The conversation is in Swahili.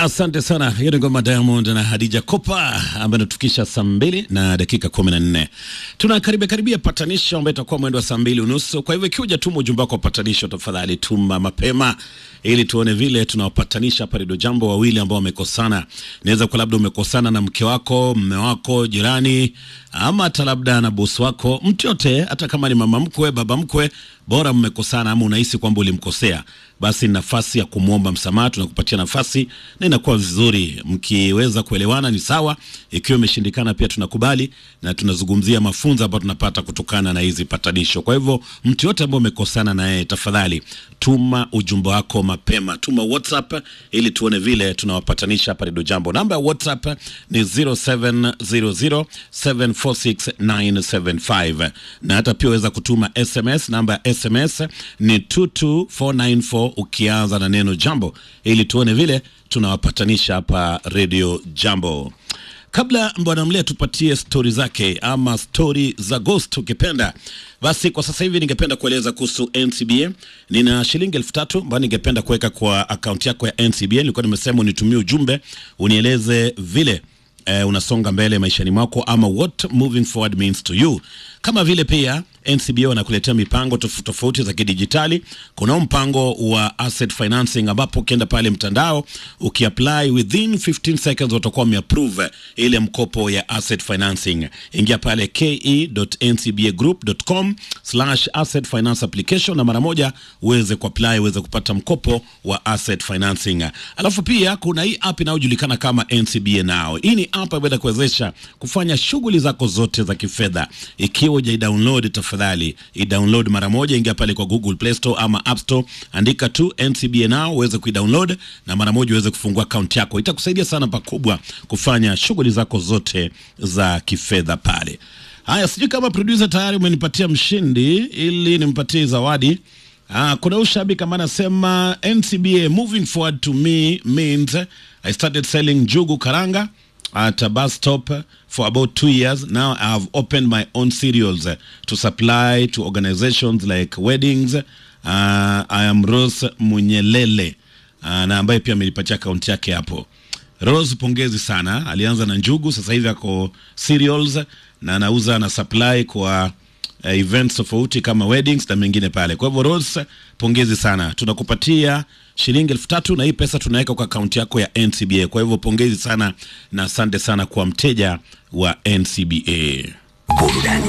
Asante sana. Hiyo ni ngoma Diamond na Hadija Kopa ambayo inatufikisha saa mbili na dakika kumi na nne. Tunakaribia karibia patanisho ambayo itakuwa mwendo wa saa mbili unusu. Kwa hivyo ikiwa hujatuma ujumbe wako wa patanisho, tafadhali tuma mapema ili tuone vile tunawapatanisha hapa Redio Jambo wawili ambao wamekosana. Inaweza kuwa labda umekosana na mke wako, mme wako, jirani, ama hata labda na bosi wako, mtu yote, hata kama ni mama mkwe, baba mkwe, bora mmekosana ama unahisi kwamba ulimkosea, basi ni nafasi ya kumwomba msamaha. Tunakupatia nafasi na inakuwa vizuri mkiweza kuelewana, ni sawa. Ikiwa imeshindikana, pia tunakubali na tunazungumzia mafunzo ambayo tunapata kutokana na hizi patanisho. Kwa hivyo mtu yote ambaye umekosana na yeye, tafadhali tuma ujumbe wako mapema, tuma WhatsApp ili tuone vile tunawapatanisha hapa Redio Jambo. Namba ya WhatsApp ni 0700746975 na hata pia weza kutuma SMS. Namba ya SMS ni 22494 ukianza na neno jambo, ili tuone vile tunawapatanisha hapa Redio Jambo. Kabla Bwana Mlea tupatie stori zake ama stori za Ghost ukipenda, basi kwa sasa hivi ningependa kueleza kuhusu NCBA. Nina shilingi elfu tatu ambayo ningependa kuweka kwa akaunti yako ya NCBA. Nilikuwa nimesema unitumie ujumbe unieleze vile eh, unasonga mbele maishani mwako ama what moving forward means to you. Kama vile pia NCBA wanakuletea mipango tofauti tofauti za kidijitali. Kuna mpango wa asset financing ambapo ukienda pale mtandao ukiapply within 15 seconds watakuwa wameapprove ile mkopo ya asset financing. Ingia pale ke.ncbagroup.com slash asset finance application na mara moja uweze kuapply uweze kupata mkopo wa asset financing. Alafu pia kuna hii app inayojulikana kama NCBA Now. Hii ni app ambayo inakuwezesha kufanya shughuli zako zote za kifedha. Ikiwa hujaidownload tafadhali i-download mara moja, ingia pale kwa Google Play Store ama App Store, andika tu NCBA Now uweze kuidownload na mara moja uweze kufungua akaunti yako. Itakusaidia sana pakubwa kufanya shughuli zako zote za kifedha pale. Haya, sijui kama producer tayari umenipatia mshindi ili nimpatie zawadi. Ah, kuna ushabiki ambaye anasema NCBA moving forward to me means I started selling njugu karanga at a bus stop for about two years. Now I have opened my own cereals uh, to supply to organizations like weddings. Uh, I am Rose Munyelele uh, na ambaye pia amenipatia akaunti yake hapo. Rose, pongezi sana. Alianza na njugu, sasa hivi ako cereals na anauza na supply kwa uh, events tofauti kama weddings na mengine pale. Kwa hivyo Rose, pongezi sana, tunakupatia shilingi elfu tatu na hii pesa tunaweka kwa akaunti yako ya NCBA. Kwa hivyo pongezi sana na asante sana kwa mteja wa NCBA. Burudani